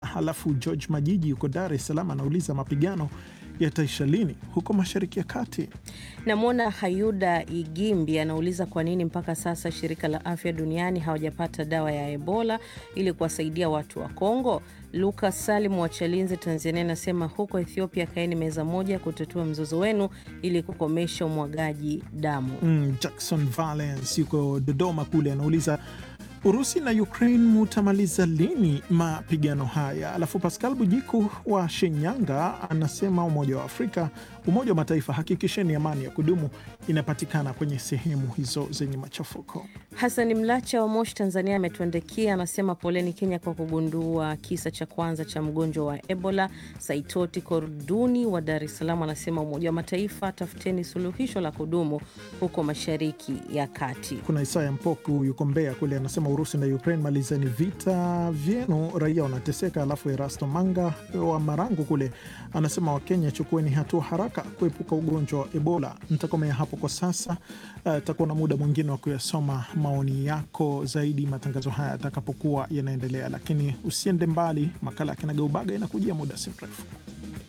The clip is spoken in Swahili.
Halafu George Majiji yuko Dar es Salaam anauliza mapigano yataisha lini huko Mashariki ya Kati? Namwona Hayuda Igimbi anauliza kwa nini mpaka sasa shirika la afya duniani hawajapata dawa ya Ebola ili kuwasaidia watu wa Kongo. Lukas Salim wa Chalinze, Tanzania anasema huko Ethiopia kaeni meza moja kutatua mzozo wenu ili kukomesha umwagaji damu. Mm, Jackson Valence yuko Dodoma kule anauliza Urusi na Ukraine mutamaliza lini mapigano haya? Alafu Pascal Bujiku wa Shinyanga anasema Umoja wa Afrika, Umoja wa Mataifa, hakikisheni amani ya kudumu inapatikana kwenye sehemu hizo zenye machafuko. Hasani Mlacha wa Moshi, Tanzania ametuandikia anasema, poleni Kenya kwa kugundua kisa cha kwanza cha mgonjwa wa Ebola. Saitoti Korduni wa Dar es Salaam anasema, Umoja wa Mataifa, tafuteni suluhisho la kudumu huko Mashariki ya Kati. Kuna Isaya Mpoku yuko Mbeya kule anasema, Urusi na Ukraine, malizeni vita vyenu, raia wanateseka. Alafu Erasto Manga wa Marangu kule anasema, Wakenya chukueni hatua haraka kuepuka ugonjwa wa Ebola. Nitakomea hapo kwa sasa. Takuwa uh, na muda mwingine wa kuyasoma maoni yako zaidi matangazo haya yatakapokuwa yanaendelea, lakini usiende mbali. Makala ya Kinagaubaga inakujia muda si mrefu.